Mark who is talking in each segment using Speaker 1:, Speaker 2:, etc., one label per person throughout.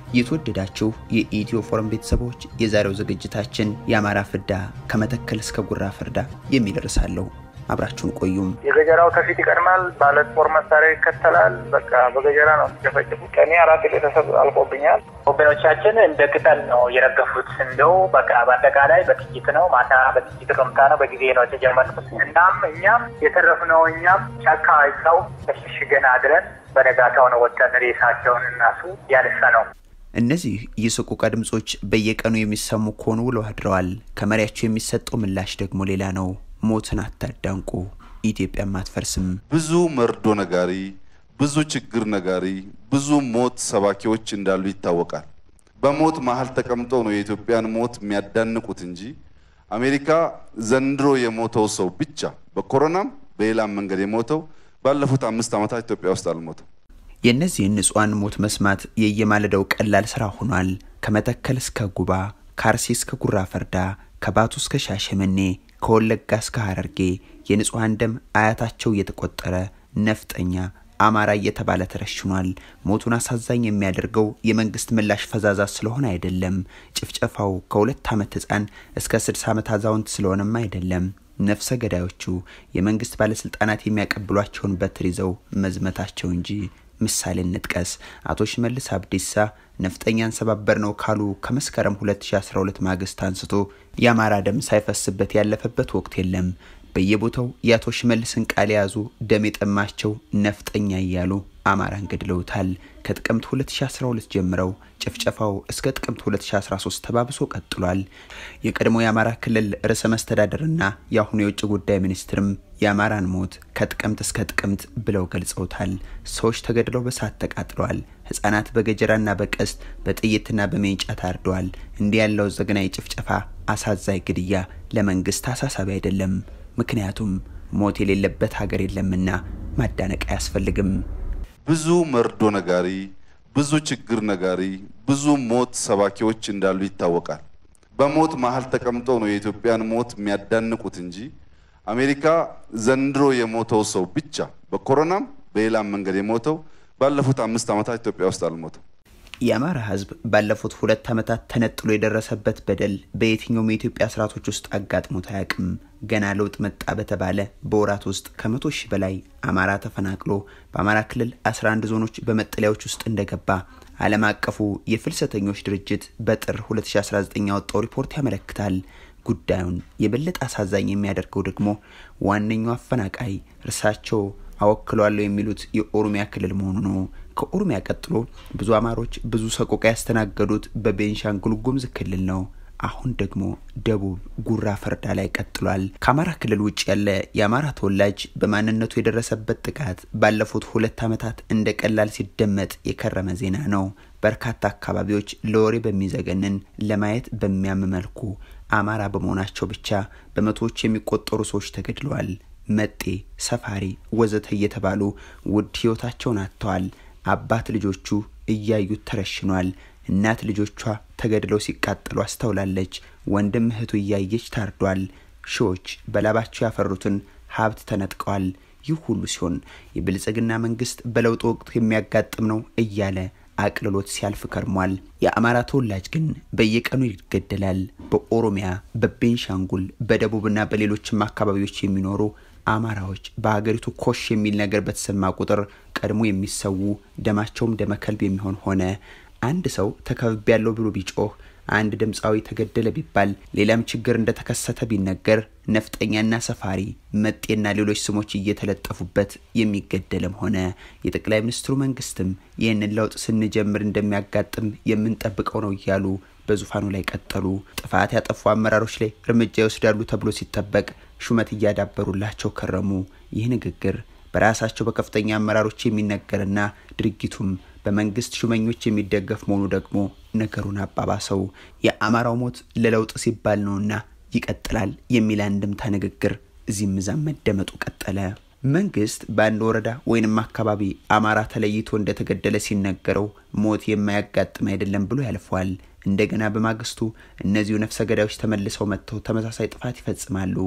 Speaker 1: የተወደዳችሁ የኢትዮ ፎረም ቤተሰቦች የዛሬው ዝግጅታችን የአማራ ፍዳ ከመተከል እስከ ጉራ ፍርዳ የሚል ርዕስ አለው። አብራችሁን ቆዩም።
Speaker 2: የገጀራው ከፊት ይቀድማል፣ ባለ ጦር መሳሪያ ይከተላል። በቃ በገጀራ ነው ሲጨፈጭፉ። ከኔ አራት ቤተሰብ አልቆብኛል።
Speaker 3: ወገኖቻችን እንደ ቅጠል ነው የረገፉት። እንደው በቃ በአጠቃላይ በጥይት ነው፣ ማታ በጥይት ርምታ ነው፣ በጊዜ ነው የተጀመርኩት። እናም እኛም የተረፍነው እኛም ጫካ ይዛው ተሸሽገን አድረን በነጋታው ነው ወጥተን ሬሳቸውን እናሱ ያነሳ ነው።
Speaker 1: እነዚህ የሰቆቃ ድምጾች በየቀኑ የሚሰሙ ከሆኑ ውለው አድረዋል። ከመሪያቸው የሚሰጠው ምላሽ ደግሞ ሌላ ነው። ሞትን አታዳንቁ፣ ኢትዮጵያም አትፈርስም።
Speaker 4: ብዙ መርዶ ነጋሪ፣ ብዙ ችግር ነጋሪ፣ ብዙ ሞት ሰባኪዎች እንዳሉ ይታወቃል። በሞት መሀል ተቀምጠው ነው የኢትዮጵያን ሞት የሚያዳንቁት እንጂ አሜሪካ ዘንድሮ የሞተው ሰው ብቻ በኮሮናም በሌላም መንገድ የሞተው ባለፉት አምስት ዓመታት ኢትዮጵያ ውስጥ አልሞተም።
Speaker 1: የእነዚህን ንጹሐን ሞት መስማት የየማለዳው ቀላል ስራ ሆኗል። ከመተከል እስከ ጉባ፣ ከአርሲ እስከ ጉራ ፈርዳ፣ ከባቱ እስከ ሻሸመኔ፣ ከወለጋ እስከ ሀረርጌ የንጹሐን ደም አያታቸው እየተቆጠረ ነፍጠኛ አማራ እየተባለ ተረሽኗል። ሞቱን አሳዛኝ የሚያደርገው የመንግስት ምላሽ ፈዛዛ ስለሆነ አይደለም። ጭፍጨፋው ከሁለት ዓመት ህፃን እስከ ስድስት ዓመት አዛውንት ስለሆነም አይደለም። ነፍሰ ገዳዮቹ የመንግስት ባለስልጣናት የሚያቀብሏቸውን በትር ይዘው መዝመታቸው እንጂ። ምሳሌ እንጥቀስ። አቶ ሽመልስ አብዲሳ ነፍጠኛን ሰባበር ነው ካሉ ከመስከረም 2012 ማግስት አንስቶ የአማራ ደም ሳይፈስበት ያለፈበት ወቅት የለም። በየቦታው የአቶ ሽመልስን ቃል የያዙ ደም የጠማቸው ነፍጠኛ እያሉ አማራን ገድለውታል። ከጥቅምት 2012 ጀምረው ጭፍጨፋው እስከ ጥቅምት 2013 ተባብሶ ቀጥሏል። የቀድሞ የአማራ ክልል ርዕሰ መስተዳደርና የአሁኑ የውጭ ጉዳይ ሚኒስትርም የአማራን ሞት ከጥቅምት እስከ ጥቅምት ብለው ገልጸውታል። ሰዎች ተገድለው በሳት ተቃጥለዋል። ህጻናት በገጀራና በቀስት በጥይትና በሜንጫ ታርደዋል። እንዲህ ያለው ዘግናኝ ጭፍጨፋ፣ አሳዛኝ ግድያ ለመንግስት አሳሳቢ አይደለም። ምክንያቱም ሞት የሌለበት ሀገር የለምና ማዳነቅ አያስፈልግም።
Speaker 4: ብዙ መርዶ ነጋሪ፣ ብዙ ችግር ነጋሪ፣ ብዙ ሞት ሰባኪዎች እንዳሉ ይታወቃል። በሞት መሀል ተቀምጠው ነው የኢትዮጵያን ሞት የሚያዳንቁት እንጂ አሜሪካ ዘንድሮ የሞተው ሰው ብቻ በኮሮናም በሌላም መንገድ የሞተው ባለፉት አምስት ዓመታት ኢትዮጵያ ውስጥ አልሞተም።
Speaker 1: የአማራ ህዝብ ባለፉት ሁለት ዓመታት ተነጥሎ የደረሰበት በደል በየትኛውም የኢትዮጵያ ስርዓቶች ውስጥ አጋጥሞት አያውቅም። ገና ለውጥ መጣ በተባለ በወራት ውስጥ ከመቶ ሺህ በላይ አማራ ተፈናቅሎ በአማራ ክልል 11 ዞኖች በመጠለያዎች ውስጥ እንደገባ ዓለም አቀፉ የፍልሰተኞች ድርጅት በጥር 2019 ያወጣው ሪፖርት ያመለክታል። ጉዳዩን የበለጠ አሳዛኝ የሚያደርገው ደግሞ ዋነኛው አፈናቃይ እርሳቸው አወክለዋለሁ የሚሉት የኦሮሚያ ክልል መሆኑ ነው። ከኦሮሚያ ቀጥሎ ብዙ አማሮች ብዙ ሰቆቃ ያስተናገዱት በቤንሻንጉል ጉሙዝ ክልል ነው። አሁን ደግሞ ደቡብ ጉራ ፈርዳ ላይ ቀጥሏል። ከአማራ ክልል ውጭ ያለ የአማራ ተወላጅ በማንነቱ የደረሰበት ጥቃት ባለፉት ሁለት ዓመታት እንደ ቀላል ሲደመጥ የከረመ ዜና ነው። በርካታ አካባቢዎች ለወሬ በሚዘገንን ለማየት በሚያም መልኩ አማራ በመሆናቸው ብቻ በመቶዎች የሚቆጠሩ ሰዎች ተገድለዋል። መጤ፣ ሰፋሪ፣ ወዘተ እየተባሉ ውድ ህይወታቸውን አጥተዋል። አባት ልጆቹ እያዩት ተረሽኗል። እናት ልጆቿ ተገድለው ሲቃጠሉ አስተውላለች። ወንድም እህቱ እያየች ታርዷል። ሺዎች በላባቸው ያፈሩትን ሀብት ተነጥቀዋል። ይህ ሁሉ ሲሆን የብልጽግና መንግስት በለውጥ ወቅት የሚያጋጥም ነው እያለ አቅልሎት ሲያልፍ ከርሟል። የአማራ ተወላጅ ግን በየቀኑ ይገደላል። በኦሮሚያ፣ በቤንሻንጉል፣ በደቡብና በሌሎችም አካባቢዎች የሚኖሩ አማራዎች በሀገሪቱ ኮሽ የሚል ነገር በተሰማ ቁጥር ቀድሞ የሚሰዉ ደማቸውም ደመከልብ የሚሆን ሆነ። አንድ ሰው ተከብቤ ያለው ብሎ ቢጮህ፣ አንድ ድምፃዊ ተገደለ ቢባል፣ ሌላም ችግር እንደተከሰተ ቢነገር ነፍጠኛና ሰፋሪ፣ መጤና ሌሎች ስሞች እየተለጠፉበት የሚገደልም ሆነ። የጠቅላይ ሚኒስትሩ መንግስትም ይህንን ለውጥ ስንጀምር እንደሚያጋጥም የምንጠብቀው ነው እያሉ በዙፋኑ ላይ ቀጠሉ። ጥፋት ያጠፉ አመራሮች ላይ እርምጃ ይወስዳሉ ተብሎ ሲጠበቅ ሹመት እያዳበሩላቸው ከረሙ። ይህ ንግግር በራሳቸው በከፍተኛ አመራሮች የሚነገርና ድርጊቱም በመንግስት ሹመኞች የሚደገፍ መሆኑ ደግሞ ነገሩን አባባሰው። የአማራው ሞት ለለውጥ ሲባል ነውና ይቀጥላል የሚል አንድምታ ንግግር እዚህም እዛም መደመጡ ቀጠለ። መንግስት በአንድ ወረዳ ወይንም አካባቢ አማራ ተለይቶ እንደተገደለ ሲነገረው ሞት የማያጋጥም አይደለም ብሎ ያልፈዋል። እንደገና በማግስቱ እነዚሁ ነፍሰ ገዳዮች ተመልሰው መጥተው ተመሳሳይ ጥፋት ይፈጽማሉ።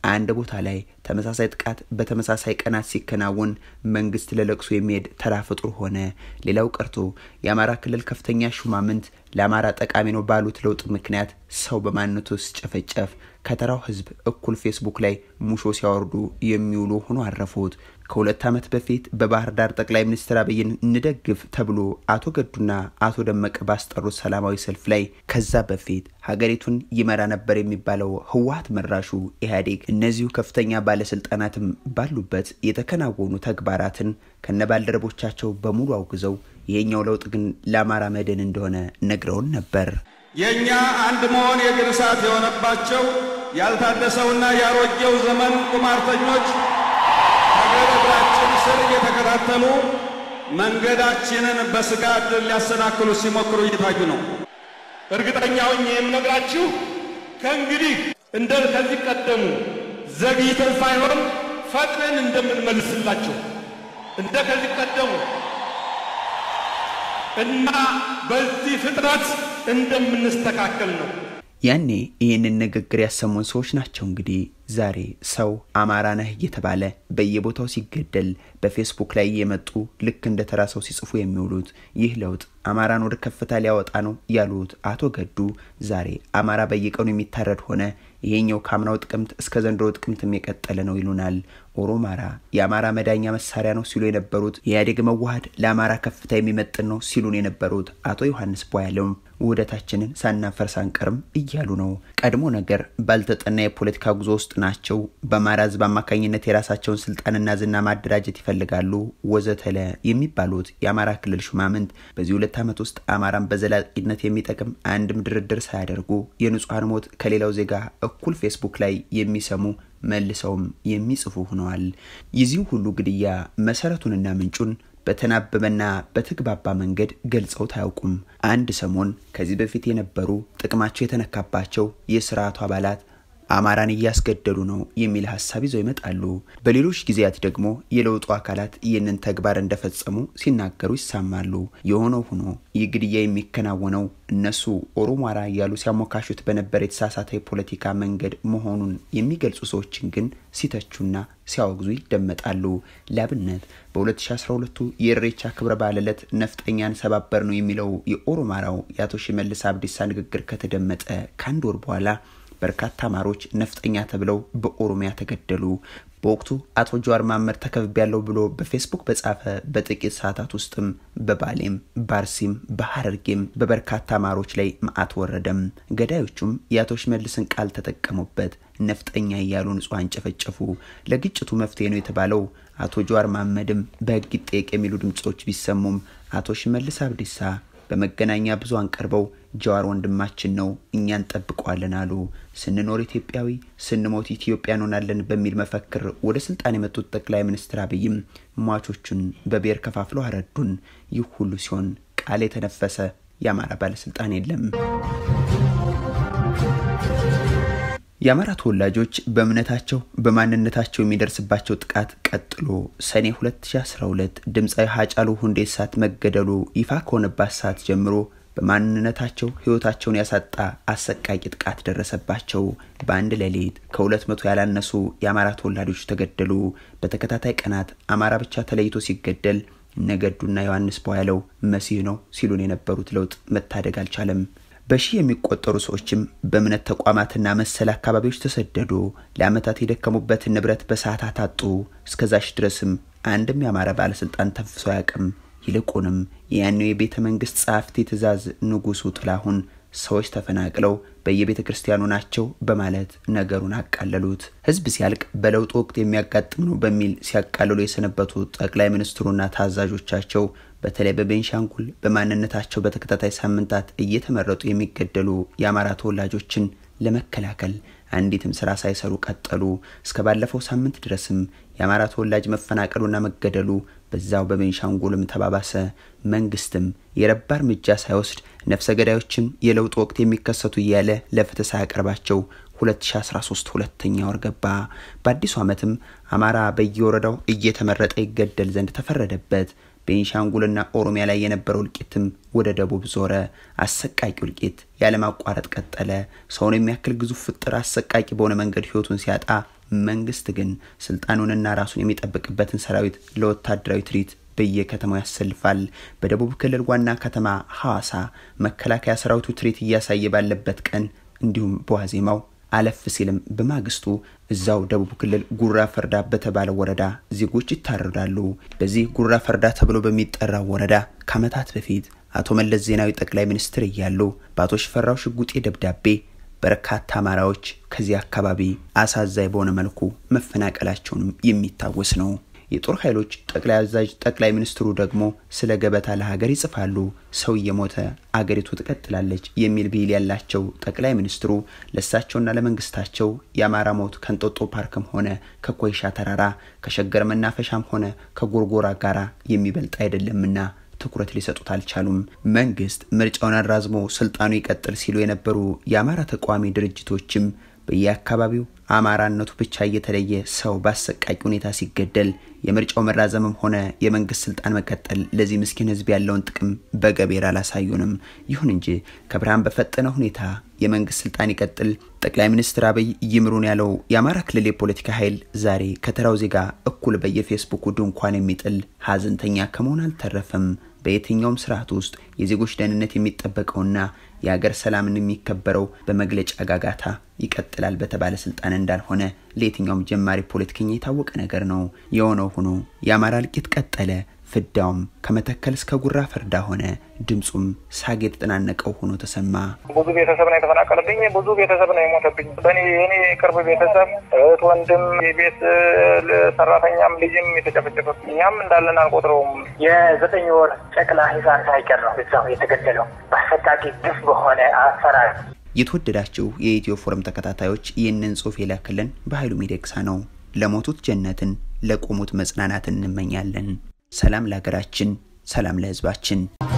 Speaker 1: አንድ ቦታ ላይ ተመሳሳይ ጥቃት በተመሳሳይ ቀናት ሲከናወን መንግስት ለለቅሶ የሚሄድ ተራ ፍጡር ሆነ። ሌላው ቀርቶ የአማራ ክልል ከፍተኛ ሹማምንት ለአማራ ጠቃሚ ነው ባሉት ለውጥ ምክንያት ሰው በማንነቱ ሲጨፈጨፍ ከተራው ህዝብ እኩል ፌስቡክ ላይ ሙሾ ሲያወርዱ የሚውሉ ሆኖ አረፉት። ከሁለት ዓመት በፊት በባህር ዳር ጠቅላይ ሚኒስትር አብይን እንደግፍ ተብሎ አቶ ገዱና አቶ ደመቀ ባስጠሩት ሰላማዊ ሰልፍ ላይ ከዛ በፊት ሀገሪቱን ይመራ ነበር የሚባለው ህወሀት መራሹ ኢህአዴግ እነዚሁ ከፍተኛ ባለስልጣናትም ባሉበት የተከናወኑ ተግባራትን ከነባልደረቦቻቸው በሙሉ አውግዘው ይሄኛው ለውጥ ግን ለአማራ መድን እንደሆነ ነግረውን ነበር።
Speaker 5: የእኛ አንድ መሆን የእግር እሳት የሆነባቸው ያልታደሰውና ያሮጌው ዘመን ቁማርተኞች ከእግር እግራችን ስር እየተከታተሉ መንገዳችንን በስጋ ዕድል ሊያሰናክሉ ሲሞክሩ እየታዩ ነው።
Speaker 6: እርግጠኛ ሆኜ የምነግራችሁ ከእንግዲህ እንደ ከዚህ ቀደሙ ዘግይተን ሳይሆን ፈጥነን እንደምንመልስላቸው እንደ ከዚህ ቀደሙ እና በዚህ ፍጥነት እንደምንስተካከል ነው።
Speaker 1: ያኔ ይህንን ንግግር ያሰሙን ሰዎች ናቸው እንግዲህ ዛሬ ሰው አማራ ነህ እየተባለ በየቦታው ሲገደል በፌስቡክ ላይ የመጡ ልክ እንደ ተራ ሰው ሲጽፉ የሚውሉት ይህ ለውጥ አማራን ወደ ከፍታ ሊያወጣ ነው ያሉት አቶ ገዱ ዛሬ አማራ በየቀኑ የሚታረድ ሆነ። ይሄኛው ከአምናው ጥቅምት እስከ ዘንድሮ ጥቅምትም የቀጠለ ነው ይሉናል። ኦሮማራ የአማራ መዳኛ መሳሪያ ነው ሲሉ የነበሩት የኢህአዴግ መዋሃድ ለአማራ ከፍታ የሚመጥን ነው ሲሉን የነበሩት አቶ ዮሐንስ ቧያለውም ውህደታችንን ሳናፈርስ አንቀርም እያሉ ነው። ቀድሞ ነገር ባልተጠና የፖለቲካ ጉዞ ውስጥ ናቸው። በአማራ ህዝብ አማካኝነት የራሳቸውን ስልጣንና ዝና ማደራጀት ይፈልጋሉ ወዘተለ የሚባሉት የአማራ ክልል ሹማምንት በዚህ ሁለት ዓመት ውስጥ አማራን በዘላቂነት የሚጠቅም አንድም ድርድር ሳያደርጉ የንጹሐን ሞት ከሌላው ዜጋ እኩል ፌስቡክ ላይ የሚሰሙ መልሰውም የሚጽፉ ሆነዋል። የዚሁ ሁሉ ግድያ መሰረቱንና ምንጩን በተናበበና በተግባባ መንገድ ገልጸውት አያውቁም። አንድ ሰሞን ከዚህ በፊት የነበሩ ጥቅማቸው የተነካባቸው የስርዓቱ አባላት አማራን እያስገደሉ ነው የሚል ሀሳብ ይዘው ይመጣሉ። በሌሎች ጊዜያት ደግሞ የለውጡ አካላት ይህንን ተግባር እንደፈጸሙ ሲናገሩ ይሰማሉ። የሆነው ሆኖ ይህ ግድያ የሚከናወነው እነሱ ኦሮማራ እያሉ ሲያሞካሹት በነበር የተሳሳተ የፖለቲካ መንገድ መሆኑን የሚገልጹ ሰዎችን ግን ሲተቹና ሲያወግዙ ይደመጣሉ። ላብነት በ2012 የእሬቻ ክብረ በዓል ዕለት ነፍጠኛን ሰባበር ነው የሚለው የኦሮማራው የአቶ ሽመልስ አብዲሳ ንግግር ከተደመጠ ከአንድ ወር በኋላ በርካታ አማሮች ነፍጠኛ ተብለው በኦሮሚያ ተገደሉ። በወቅቱ አቶ ጀዋር መሐመድ ተከብቤያለሁ ብሎ በፌስቡክ በጻፈ በጥቂት ሰዓታት ውስጥም በባሌም በአርሲም በሀረርጌም በበርካታ አማሮች ላይ መዓት ወረደም። ገዳዮቹም የአቶ ሽመልስን ቃል ተጠቀሙበት። ነፍጠኛ እያሉ ንጹሐን ጨፈጨፉ። ለግጭቱ መፍትሄ ነው የተባለው አቶ ጀዋር መሐመድም በህግ ይጠየቅ የሚሉ ድምፆች ቢሰሙም አቶ ሽመልስ አብዲሳ በመገናኛ ብዙሃን ቀርበው ጀዋር ወንድማችን ነው እኛ እንጠብቀዋለን አሉ። ስንኖር ኢትዮጵያዊ ስንሞት ኢትዮጵያ እንሆናለን በሚል መፈክር ወደ ስልጣን የመጡት ጠቅላይ ሚኒስትር አብይም ሟቾቹን በብሔር ከፋፍለው አረዱን። ይህ ሁሉ ሲሆን ቃል የተነፈሰ የአማራ ባለስልጣን የለም። የአማራ ተወላጆች በእምነታቸው በማንነታቸው የሚደርስባቸው ጥቃት ቀጥሎ ሰኔ 2012 ድምፃዊ ሀጫሉ ሁንዴሳት መገደሉ ይፋ ከሆነባት ሰዓት ጀምሮ በማንነታቸው ህይወታቸውን ያሳጣ አሰቃቂ ጥቃት ደረሰባቸው። በአንድ ሌሊት ከሁለት መቶ ያላነሱ የአማራ ተወላጆች ተገደሉ። በተከታታይ ቀናት አማራ ብቻ ተለይቶ ሲገደል ነገዱና ዮሐንስ ቧያለው መሲህ ነው ሲሉን የነበሩት ለውጥ መታደግ አልቻለም። በሺህ የሚቆጠሩ ሰዎችም በእምነት ተቋማትና መሰል አካባቢዎች ተሰደዱ። ለዓመታት የደከሙበትን ንብረት በሰዓታት አጡ። እስከዛሽ ድረስም አንድም የአማራ ባለስልጣን ተንፍሶ አያውቅም። ይልቁንም የያኔው የቤተ መንግስት ጸሐፍቲ ትእዛዝ ንጉሱ ጥላሁን ሰዎች ተፈናቅለው በየቤተ ክርስቲያኑ ናቸው በማለት ነገሩን አቃለሉት። ህዝብ ሲያልቅ በለውጥ ወቅት የሚያጋጥም ነው በሚል ሲያቃልሉ የሰነበቱ ጠቅላይ ሚኒስትሩና ታዛዦቻቸው በተለይ በቤንሻንጉል በማንነታቸው በተከታታይ ሳምንታት እየተመረጡ የሚገደሉ የአማራ ተወላጆችን ለመከላከል አንዲትም ስራ ሳይሰሩ ቀጠሉ። እስከ ባለፈው ሳምንት ድረስም የአማራ ተወላጅ መፈናቀሉና መገደሉ በዛው በቤንሻንጉልም ተባባሰ። መንግስትም የረባ እርምጃ ሳይወስድ ነፍሰ ገዳዮችን የለውጥ ወቅት የሚከሰቱ እያለ ለፍትህ ሳያቀርባቸው 2013 ሁለተኛ ወር ገባ። በአዲሱ ዓመትም አማራ በየወረዳው እየተመረጠ ይገደል ዘንድ ተፈረደበት። ቤንሻንጉልና ኦሮሚያ ላይ የነበረው እልቂትም ወደ ደቡብ ዞረ። አሰቃቂ እልቂት ያለማቋረጥ ቀጠለ። ሰውን የሚያክል ግዙፍ ፍጥር አሰቃቂ በሆነ መንገድ ህይወቱን ሲያጣ መንግስት ግን ስልጣኑንና ራሱን የሚጠብቅበትን ሰራዊት ለወታደራዊ ትርኢት በየከተማው ያሰልፋል። በደቡብ ክልል ዋና ከተማ ሐዋሳ መከላከያ ሰራዊቱ ትርኢት እያሳየ ባለበት ቀን እንዲሁም በዋዜማው አለፍ ሲልም በማግስቱ እዛው ደቡብ ክልል ጉራ ፈርዳ በተባለ ወረዳ ዜጎች ይታረዳሉ። በዚህ ጉራ ፈርዳ ተብሎ በሚጠራው ወረዳ ከዓመታት በፊት አቶ መለስ ዜናዊ ጠቅላይ ሚኒስትር እያሉ በአቶ ሽፈራው ሽጉጤ ደብዳቤ በርካታ አማራዎች ከዚህ አካባቢ አሳዛኝ በሆነ መልኩ መፈናቀላቸውንም የሚታወስ ነው። የጦር ኃይሎች ጠቅላይ አዛዥ ጠቅላይ ሚኒስትሩ ደግሞ ስለ ገበታ ለሀገር ይጽፋሉ። ሰው እየሞተ አገሪቱ ትቀጥላለች የሚል ብሂል ያላቸው ጠቅላይ ሚኒስትሩ ለእሳቸውና ለመንግስታቸው የአማራ ሞት ከእንጦጦ ፓርክም ሆነ ከኮይሻ ተራራ ከሸገር መናፈሻም ሆነ ከጎርጎራ ጋራ የሚበልጥ አይደለምና ትኩረት ሊሰጡት አልቻሉም። መንግስት ምርጫውን አራዝሞ ስልጣኑ ይቀጥል ሲሉ የነበሩ የአማራ ተቃዋሚ ድርጅቶችም በየአካባቢው አማራነቱ ብቻ እየተለየ ሰው በአሰቃቂ ሁኔታ ሲገደል የምርጫው መራዘምም ሆነ የመንግስት ስልጣን መቀጠል ለዚህ ምስኪን ህዝብ ያለውን ጥቅም በገቤር አላሳዩንም። ይሁን እንጂ ከብርሃን በፈጠነ ሁኔታ የመንግስት ስልጣን ይቀጥል፣ ጠቅላይ ሚኒስትር አብይ ይምሩን ያለው የአማራ ክልል የፖለቲካ ኃይል ዛሬ ከተራው ዜጋ እኩል በየፌስቡኩ ድንኳን የሚጥል ሀዘንተኛ ከመሆን አልተረፈም። በየትኛውም ስርዓት ውስጥ የዜጎች ደህንነት የሚጠበቀውና የሀገር ሰላምን የሚከበረው በመግለጫ ጋጋታ ይቀጥላል በተባለ ስልጣን እንዳልሆነ ለየትኛውም ጀማሪ ፖለቲከኛ የታወቀ ነገር ነው። የሆነው ሆኖ የአማራ እልቂት ቀጠለ። ፍዳውም ከመተከል እስከ ጉራ ፈርዳ ሆነ። ድምፁም ሳግ የተጠናነቀው ሆኖ ተሰማ።
Speaker 2: ብዙ ቤተሰብ ነው የተፈናቀለብኝ። ብዙ ቤተሰብ ነው የሞተብኝ። በእኔ የኔ ቅርብ ቤተሰብ እህት፣ ወንድም፣ የቤት ሰራተኛም ልጅም የተጨፈጨፈ እኛም እንዳለን አንቆጥረውም።
Speaker 3: የዘጠኝ ወር ጨቅላ ህፃን ሳይቀር ነው እዛው የተገደለው በአሰቃቂ ግፍ በሆነ አሰራር።
Speaker 1: የተወደዳችሁ የኢትዮ ፎረም ተከታታዮች ይህንን ጽሁፍ የላክልን በኃይሉ ሚደቅሳ ነው። ለሞቱት ጀነትን ለቆሙት መጽናናትን እንመኛለን። ሰላም ለሀገራችን፣ ሰላም ለህዝባችን።